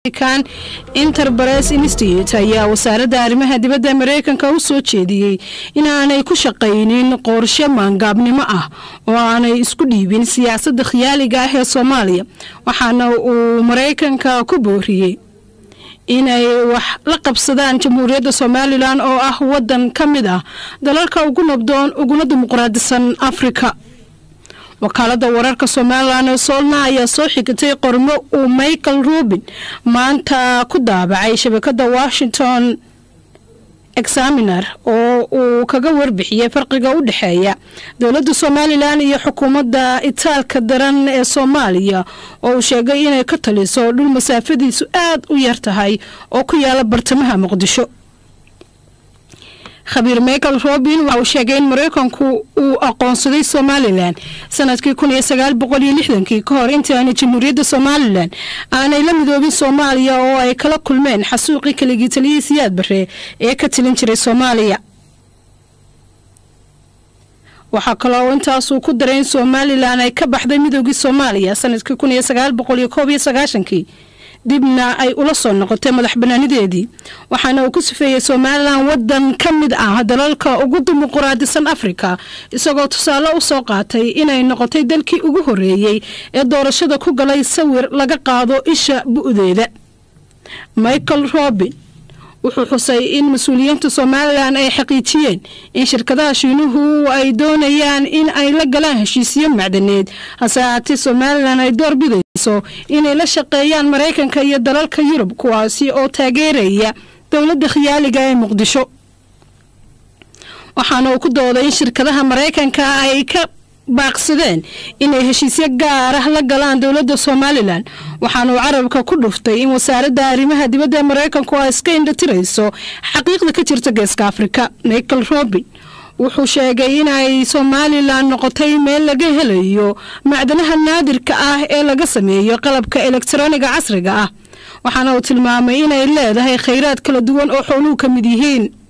american interbares institute ayaa wasaaradda arrimaha dibadda mareykanka u soo jeediyey inaanay ku shaqaynin qorshe maangaabnimo ah oo aanay isku dhiibin siyaasadda khiyaaliga ah ee soomaaliya waxaana uu mareykanka ku booriyey inay wax la qabsadaan jamhuuriyadda somalilan oo ah wadan ka mid ah dalalka ugu nabdoon uguna dimuqraadisan afrika wakaalada wararka somalilan ee soolna ayaa soo xigatay qormo uu michael rubin maanta ku daabacay shabakada washington examiner oo uu kaga warbixiyey farqiga u dhexeeya dowladda somalilan iyo xukuumadda itaalka daran ee soomaaliya oo uu sheegay inay ka taliso dhul masaafadiisu aada u yar tahay oo ku yaala bartamaha muqdisho khabiir michael robin waxa uu sheegay in mareykanku uu aqoonsaday somalilan sanadkii kun iyo sagaal boqol iyo lixdankii ka hor intii aanay jamhuuriyadda somalilan aanay la midoobin soomaaliya oo ay kala kulmeen xasuuqii kaligii taliyihii siyaad bare ee ka tilin jiray soomaaliya waxaa kaloo intaasuu ku daray in somalilan ay ka baxday midoogii soomaaliya sanadkii kun iyo sagaal boqol iyo koob iyo sagaashankii dibna ay ula soo noqotay madax banaanideedii waxaana uu ku sifeeyey somalilan wadan ka mid ah dalalka ugu dimuquraadisan afrika isagoo tusaale u soo qaatay inay noqotay dalkii ugu horeeyey ee doorashada ku galay sawir laga qaado isha bu-deeda michael robin wuxuu xusay in mas-uuliyiinta somalilan ay xaqiijiyeen in shirkadaha shiinuhu ay doonayaan in ay la galaan heshiisyo macdaneed hase ahaatee somalilan ay door bidayso inay la shaqeeyaan maraykanka iyo dalalka yurub kuwaasi oo taageeraya dowladda khiyaaliga ee muqdisho waxaana uu ku dooday in shirkadaha maraykanka ay ka baaqsadeen inay heshiisyo gaar ah la galaan dowladda somalilan waxaana uu carabka ku dhuftay in wasaaradda arrimaha dibadda ee maraykanku ay iska indhatirayso xaqiiqda ka jirta geeska afrika michael robin wuxuu sheegay inay somalilan noqotay meel laga helayo macdanaha naadirka ah ee laga sameeyo qalabka elektroniga casriga ah waxaana uu tilmaamay inay leedahay khayraad kala duwan oo xooluhu ka mid yihiin